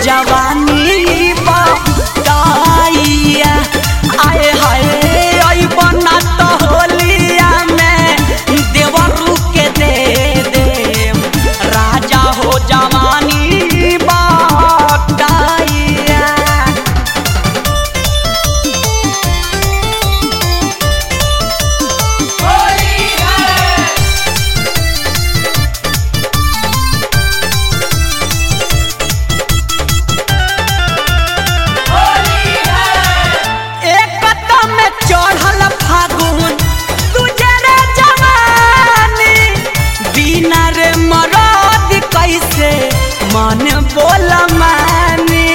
जवानी बताइया आए हाय आई बना तो होलिया में देवरू के दे दे राजा हो जवानी बताइया एक कदम में चढ़ल फागुन तुझे रे जवानी बिना रे मरद कैसे मन बोल मानी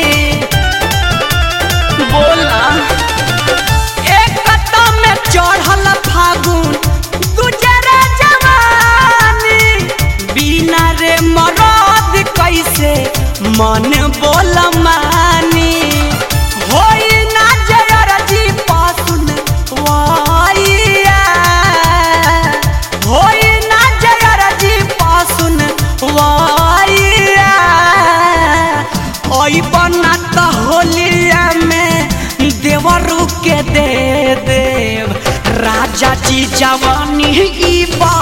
बोला एक कदम में चढ़ल फागुन तुझे रे जवानी बिना रे मरद कैसे मन बोल मानी होई ना जयर जी पासुन वाइया होई ना जयर जी पासुन वाइया ओई बना त होलिया में देवरू के दे देव राजा जी जवानी ई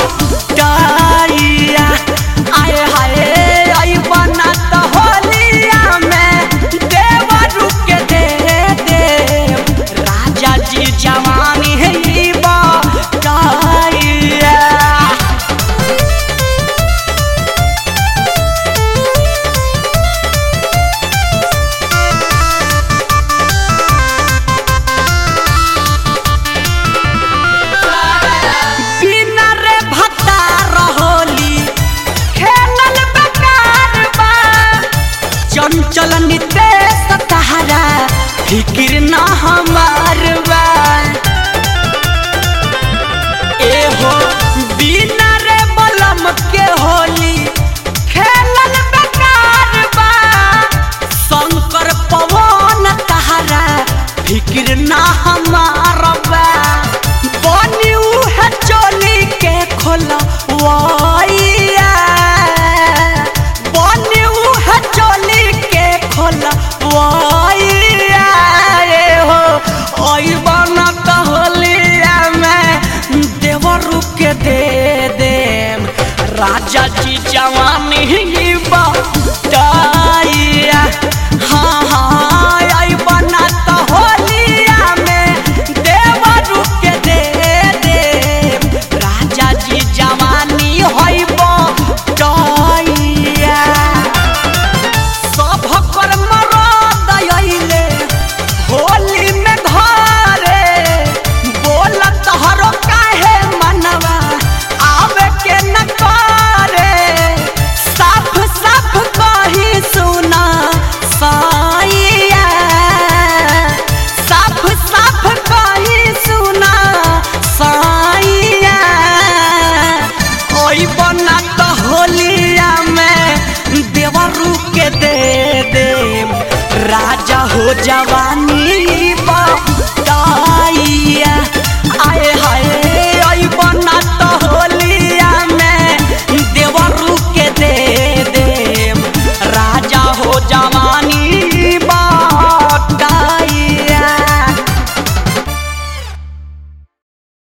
बताइया आए हाय आई बना त होलिया में देवरू के दे देव राजा जी जवानी ई बताइया बिना रे भत्ता रहोली खेलल बेकार बा चंचल नितेश तहरा फिक्र ना हमार बा ए हो बिना रे बलम के होली खेलल बेकार बा शंकर पवन तहरा फिक्र ना हमार बा बनी उहे चोली के खोला वाइया बनी उहे चोली के खोला वाइया ए हो ओई बना कहलिया में देवरू के दे देम राजा जी जवान